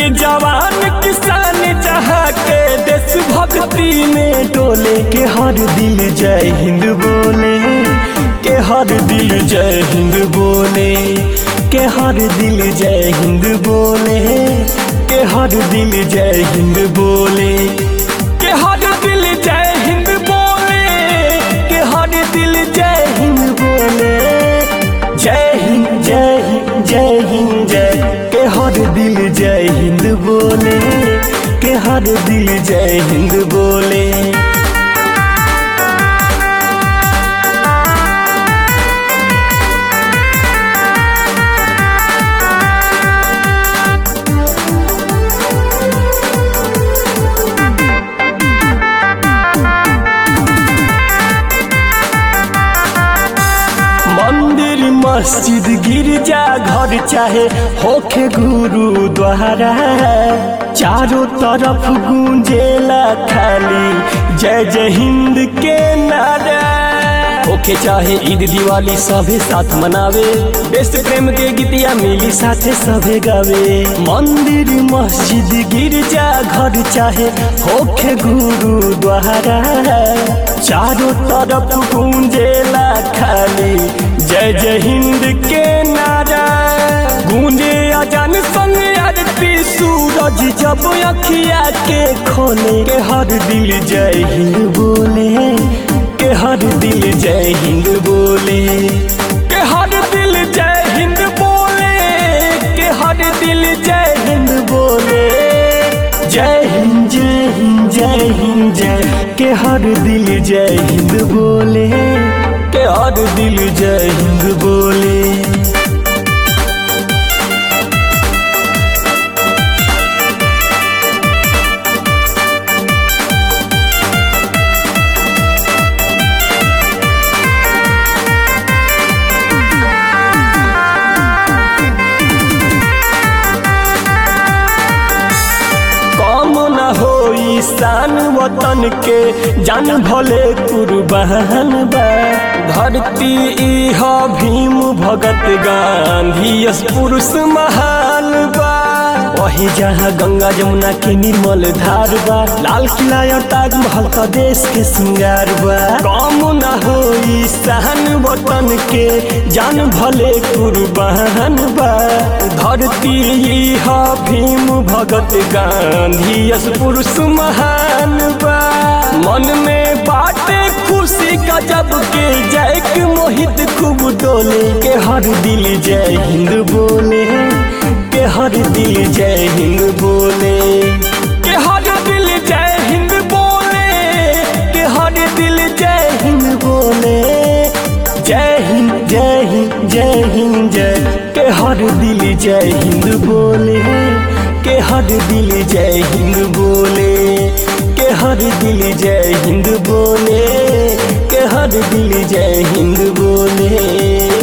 जवान किसान चाहा के देश भक्ति में डोले के हर दिल जय हिंद बोले के हर दिल जय हिंद बोले के हर दिल जय हिंद बोले के हर दिल जय हिंद बोले के हर दिल जय हिंद बोले के हर दिल जय हिंद बोले जय हिंद जय हिंद जय हिंद जय के हर दिल जय हिंद बोले के हर दिल जय हिंद बोले मंदिर मस्जिद गिरजा घर चाहे होखे गुरुद्वारा चारों तरफ गूंजेला खाली जय जय हिंद के नारा होखे चाहे ईद दिवाली सभे साथ मनावे देश प्रेम के गीतिया मिली साथे सभे गावे मंदिर मस्जिद गिरजा घर चाहे होखे गुरुद्वारा चारों तरफ गूंजेला खाली जय जय हिंद के नारा गूंजे अजान संग आरती सूरज जब अखिया के खोले के हर दिल जय हिंद बोले के हर दिल जय हिंद बोले के हर दिल जय हिंद बोले के हर दिल जय हिंद बोले जय हिंद जय हिंद जय हिंद जय के हर दिल जय हिंद बोले के हर दिल जय हिंद बोले कम न होई शान वतन के जान भले कुर्बान बा धरती इह भीम भगत गांधी यस पुरुष महान बा वही जहाँ गंगा जमुना के निर्मल धार बा लाल किला और ताजमहल का देश के श्रृंगार बा कम न होई शान वतन के जान भले कुर्बान बा धरती इह भीम भगत गांधी यस पुरुष महान बा मन में बाटे खुशी का जब के जय के मोहित खूब डोले के हर दिल जय हिंद बोले के हर दिल जय हिंद बोले के हर दिल जय हिंद बोले के हर दिल जय हिंद बोले जय हिंद जय हिंद जय हिंद जय के हर दिल जय हिंद बोले के हर दिल जय हिंद बोले के हर दिल जय हिंद बोले के हर दिल जय हिंद बोले